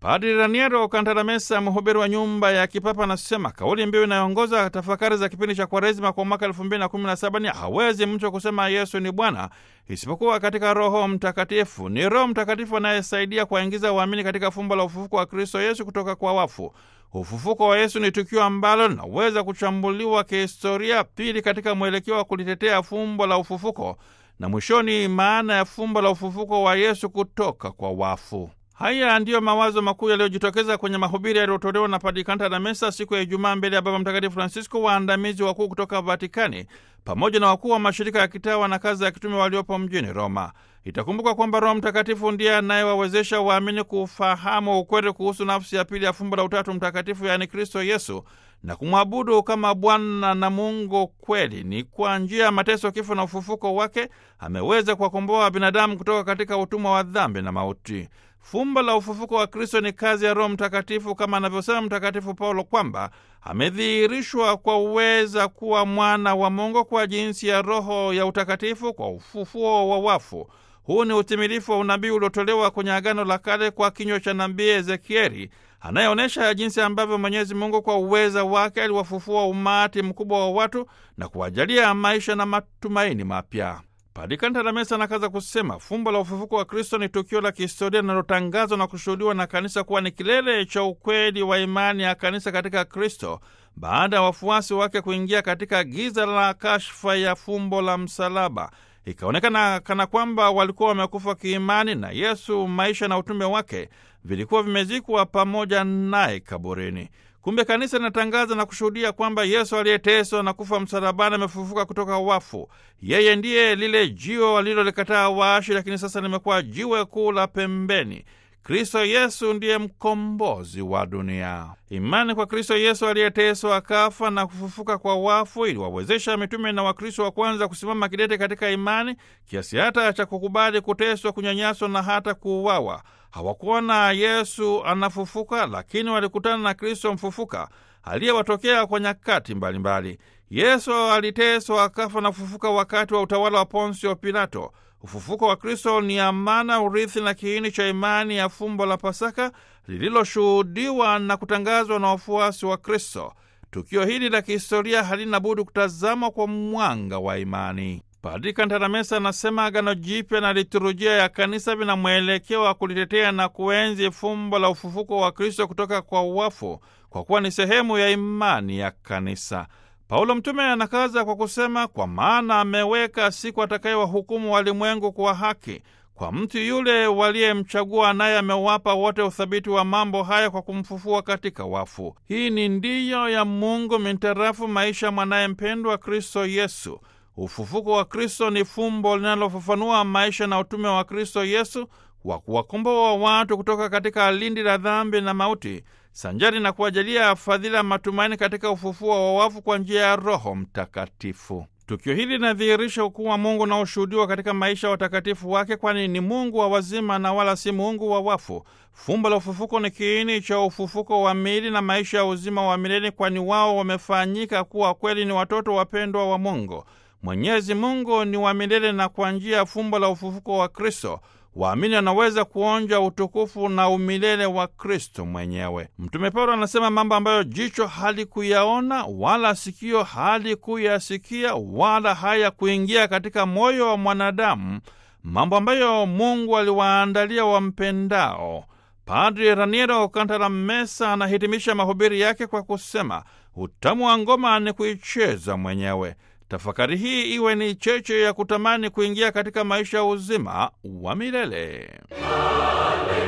Padri Raniero Kantalamesa, mhubiri wa nyumba ya kipapa, anasema kauli mbiu inayoongoza tafakari za kipindi cha Kwaresima kwa mwaka elfu mbili na kumi na saba ni hawezi mtu kusema Yesu ni Bwana isipokuwa katika Roho Mtakatifu. Ni Roho Mtakatifu anayesaidia kuwaingiza waamini katika fumbo la ufufuko wa Kristo Yesu kutoka kwa wafu. Ufufuko wa Yesu ni tukio ambalo linaweza kuchambuliwa kihistoria, pili katika mwelekeo wa kulitetea fumbo la ufufuko, na mwishoni maana ya fumbo la ufufuko wa Yesu kutoka kwa wafu. Haya ndiyo mawazo makuu yaliyojitokeza kwenye mahubiri yaliyotolewa na Padri Kantalamesa siku ya Ijumaa mbele ya Baba Mtakatifu Francisco, waandamizi wakuu kutoka Vatikani pamoja na wakuu wa mashirika ya kitawa na kazi ya kitume waliopo mjini Roma. Itakumbuka kwamba Roho Mtakatifu ndiye anayewawezesha waamini kufahamu ukweli kuhusu nafsi ya pili ya fumbo la Utatu Mtakatifu, yaani Kristo Yesu, na kumwabudu kama Bwana na Mungu kweli. Ni kwa njia ya mateso, kifo na ufufuko wake ameweza kuwakomboa binadamu kutoka katika utumwa wa dhambi na mauti. Fumbo la ufufuko wa Kristo ni kazi ya Roho Mtakatifu, kama anavyosema Mtakatifu Paulo kwamba amedhihirishwa kwa uweza kuwa mwana wa Mungu kwa jinsi ya Roho ya utakatifu kwa ufufuo wa wafu. Huu ni utimilifu wa unabii uliotolewa kwenye Agano la Kale kwa kinywa cha nabii Ezekieli, anayeonyesha jinsi ambavyo Mwenyezi Mungu kwa uweza wake aliwafufua umati mkubwa wa watu na kuwajalia maisha na matumaini mapya. Padri Kantalamesa anakaza kusema fumbo la ufufuko wa Kristo ni tukio la kihistoria linalotangazwa na kushuhudiwa na kanisa kuwa ni kilele cha ukweli wa imani ya kanisa katika Kristo baada ya wafuasi wake kuingia katika giza la kashfa ya fumbo la msalaba. Ikaonekana kana kwamba walikuwa wamekufa kiimani na Yesu, maisha na utume wake vilikuwa vimezikwa pamoja naye kaburini. Kumbe kanisa linatangaza na kushuhudia kwamba Yesu aliyeteswa na kufa msalabani amefufuka kutoka wafu. Yeye ndiye lile jiwe walilolikataa waashi, lakini sasa limekuwa jiwe kuu la pembeni. Kristo Yesu ndiye mkombozi wa dunia. Imani kwa Kristo Yesu aliyeteswa akafa na kufufuka kwa wafu iliwawezesha mitume na Wakristo wa kwanza kusimama kidete katika imani kiasi hata cha kukubali kuteswa, kunyanyaswa na hata kuuawa. Hawakuona Yesu anafufuka, lakini walikutana na Kristo mfufuka aliyewatokea kwa nyakati mbalimbali. Yesu aliteswa akafa na kufufuka wakati wa utawala wa Ponsio Pilato. Ufufuko wa Kristo ni amana, urithi na kiini cha imani ya fumbo la Pasaka lililoshuhudiwa na kutangazwa na wafuasi wa Kristo. Tukio hili la kihistoria halina budi kutazamwa kwa mwanga wa imani. Padri Kantalamesa anasema Agano Jipya na liturujia ya Kanisa vina mwelekeo wa kulitetea na kuenzi fumbo la ufufuko wa Kristo kutoka kwa wafu, kwa kuwa ni sehemu ya imani ya Kanisa. Paulo mtume anakaza kwa kusema, kwa maana ameweka siku atakayewahukumu walimwengu kwa haki kwa mtu yule waliyemchagua, naye amewapa wote uthabiti wa mambo haya kwa kumfufua katika wafu. Hii ni ndiyo ya Mungu mintarafu maisha mwanaye mpendwa Kristo Yesu. Ufufuko wa Kristo ni fumbo linalofafanua maisha na utume wa Kristo Yesu wa kuwakomboa watu kutoka katika lindi la dhambi na mauti, sanjari na kuwajalia fadhila matumaini katika ufufuo wa wafu kwa njia ya Roho Mtakatifu. Tukio hili linadhihirisha ukuu wa Mungu unaoshuhudiwa katika maisha ya watakatifu wake, kwani ni Mungu wa wazima na wala si Mungu wa wafu. Fumbo la ufufuko ni kiini cha ufufuko wa miili na maisha ya uzima wa milele, kwani wao wamefanyika kuwa kweli ni watoto wapendwa wa Mungu. Mwenyezi Mungu ni wa milele, na kwa njia ya fumbo la ufufuko wa Kristo waamini wanaweza kuonja utukufu na umilele wa Kristo mwenyewe. Mtume Paulo anasema mambo ambayo jicho halikuyaona wala sikio halikuyasikia wala haya kuingia katika moyo wa mwanadamu, mambo ambayo Mungu aliwaandalia wampendao. Padri Raniero Kantalamesa anahitimisha mahubiri yake kwa kusema, utamu wa ngoma ni kuicheza mwenyewe. Tafakari hii iwe ni cheche ya kutamani kuingia katika maisha ya uzima wa milele. Haleluya.